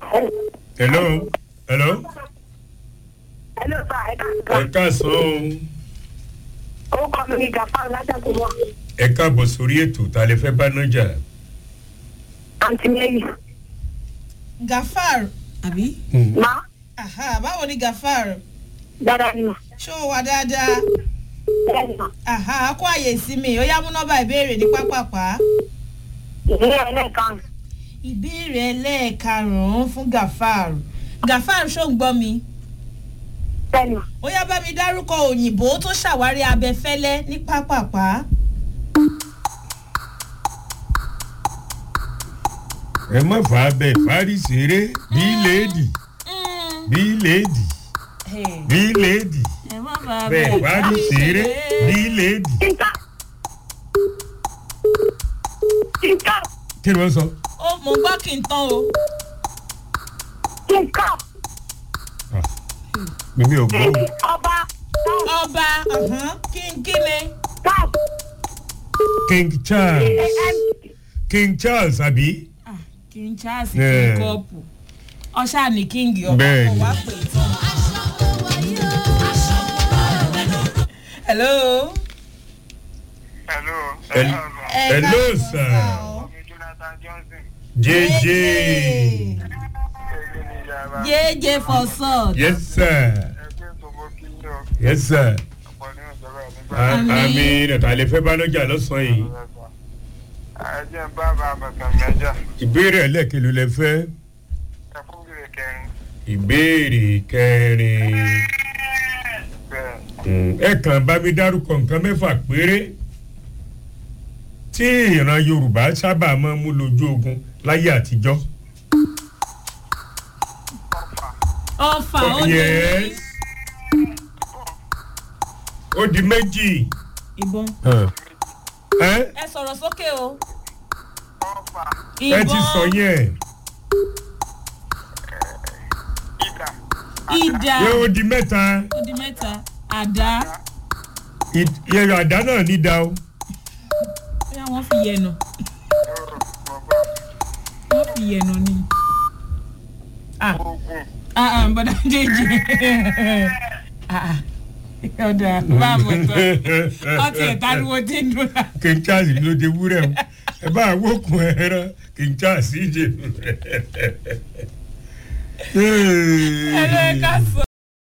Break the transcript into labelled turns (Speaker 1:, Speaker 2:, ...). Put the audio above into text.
Speaker 1: hello hello
Speaker 2: Hello sir, ẹ
Speaker 1: ẹ
Speaker 2: káàsán.
Speaker 1: káàsán o
Speaker 2: Ó kọ́ mi ní Gàfáà látàkùn mọ́.
Speaker 1: ẹ káàbọ̀ sórí ètò ta lè fẹ́ bá nájà
Speaker 2: Àǹtí Mary.
Speaker 3: gafar àbí.
Speaker 2: Má
Speaker 3: aha báwo ni gafar
Speaker 2: dáadáa ni mà.
Speaker 3: ṣó o wà dáadáa
Speaker 2: Bẹ́ẹ̀ ni mà.
Speaker 3: aha kó àyè ìsinmi ó yá mú nọ́mbà ìbéèrè ní pápápá.
Speaker 2: Ìbéèrè ẹlẹ́ẹ̀kan.
Speaker 3: ìbéèrè ẹlẹ́ẹ̀karùn-ún fún gafar gafar ṣó ń gbọ́ mi
Speaker 2: Bẹ́ẹ̀ ni mà.
Speaker 3: ó yá bá mi dárúkọ òyìnbó tó ṣàwárí abẹfẹ́lẹ́ ní pápápá.
Speaker 1: ẹ má fà á bẹ́ẹ̀ fárí ṣeré bí léèdì bí léèdì bí léèdì
Speaker 3: ẹ má bàa
Speaker 1: bẹ́ẹ̀ fárí ṣeré bí léèdì.
Speaker 2: Kíkà. Kíkà.
Speaker 1: kí ni wọ́n sọ.
Speaker 3: ó mo gbọ́ kí n tán o.
Speaker 2: Kíkà.
Speaker 1: Ah, mímí ò gbọ́ o.
Speaker 2: Ọba.
Speaker 3: ọba ọ̀hún, kí n kí ni.
Speaker 2: Cap.
Speaker 1: king charles
Speaker 2: A-M.
Speaker 1: king charles àbí.
Speaker 3: Ah, kí n charles
Speaker 1: Yeah.
Speaker 3: kí n kọ́ọ̀pù ọ̀ṣà ní kíngì ọba
Speaker 1: Bẹ́ẹ̀ni.
Speaker 3: kò wá pè é tán. hello.
Speaker 4: Hello.
Speaker 1: Hel-
Speaker 3: Ẹ
Speaker 1: hello
Speaker 3: káàsán
Speaker 1: sir
Speaker 3: sá o.
Speaker 4: Ọmọ Jonathan Johnson.
Speaker 1: jj
Speaker 4: Èmi ni ìyára.
Speaker 3: jẹ́jẹ́ for salt.
Speaker 1: yes sir
Speaker 4: Ẹgbẹ́ tó mọ kí n lọ.
Speaker 1: yes sir.
Speaker 4: Ọ̀pọ̀ ní ìjọba nígbà.
Speaker 1: A-
Speaker 3: Àmín.
Speaker 1: àmì nàta lè fẹ́ bá nájà lọ́sàn-án yìí.
Speaker 4: Ẹjẹ́ ń bá bá àbàtàn mẹ́jà.
Speaker 1: ìbéèrè ẹlẹ́kẹ̀lú lẹ fẹ́.
Speaker 4: Ẹ fún bèrè kẹrin.
Speaker 1: ìbéèrè kẹrin.
Speaker 4: Bẹ́ẹ̀.
Speaker 1: Mm, ẹ kàn bá mi dárúkọ nǹkan mẹ́fà péré tí ìran yorùbá sábà máa ń mú lójú ogun láyé àtijọ́.
Speaker 4: Ọ̀fà.
Speaker 3: ọfà ó ní
Speaker 1: yes ó di méjì.
Speaker 3: ìbọn.
Speaker 1: ẹ
Speaker 3: ẹ sọ̀rọ̀ sókè o.
Speaker 4: Ọ̀fà.
Speaker 1: ẹ ti sọ yẹn
Speaker 4: Ìdà.
Speaker 3: ìdá
Speaker 1: yẹ ó di mẹ́ta
Speaker 3: ó di mẹ́ta àdá
Speaker 1: yẹ̀rọ àdá náà ní da o.
Speaker 3: bóyá wọ́n fi yẹnu
Speaker 4: Ọ̀rọ̀. Mọ̀bọ̀.
Speaker 3: wọ́n fi yẹnu ni. ah
Speaker 4: Ogun.
Speaker 3: ah ah bọ́dà jẹ́jì ah ah ọ̀dà báàbò tán ọtí ẹ̀ tariwo tí ń dùn náà.
Speaker 1: kì í chaasi ló de wúrẹ́ o ẹ bá wókun ẹran kì í chaasi jẹ.
Speaker 3: ẹ ló ẹ ká sọ.